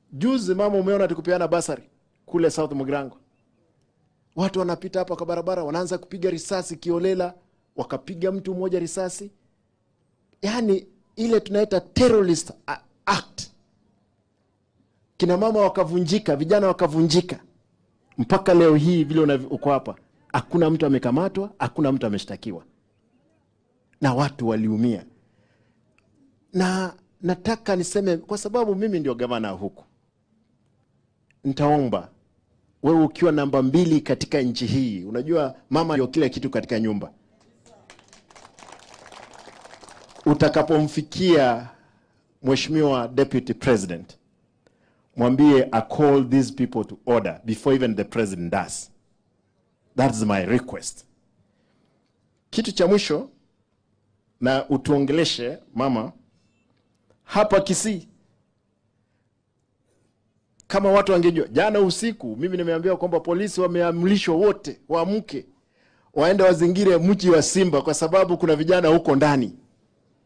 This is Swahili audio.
Juzi mama, umeona tukupeana basari kule South Mugrango, watu wanapita hapa kwa barabara, wanaanza kupiga risasi kiolela, wakapiga mtu mmoja risasi, yaani ile tunaita terrorist a- act. Kina mama wakavunjika, vijana wakavunjika, mpaka leo hii vile unav- uko hapa, hakuna mtu amekamatwa, hakuna mtu ameshtakiwa, na watu waliumia. Na nataka niseme, kwa sababu mimi ndio gavana huku, nitaomba wewe ukiwa namba mbili katika nchi hii, unajua mama ndio kila kitu katika nyumba. Utakapomfikia Mheshimiwa Deputy President, mwambie I call these people to order before even the president does. That's my request. Kitu cha mwisho, na utuongeleshe mama hapa Kisii kama watu wangejua jana usiku, mimi nimeambiwa kwamba polisi wameamrishwa wote waamke waende wazingire mji wa Simba kwa sababu kuna vijana huko ndani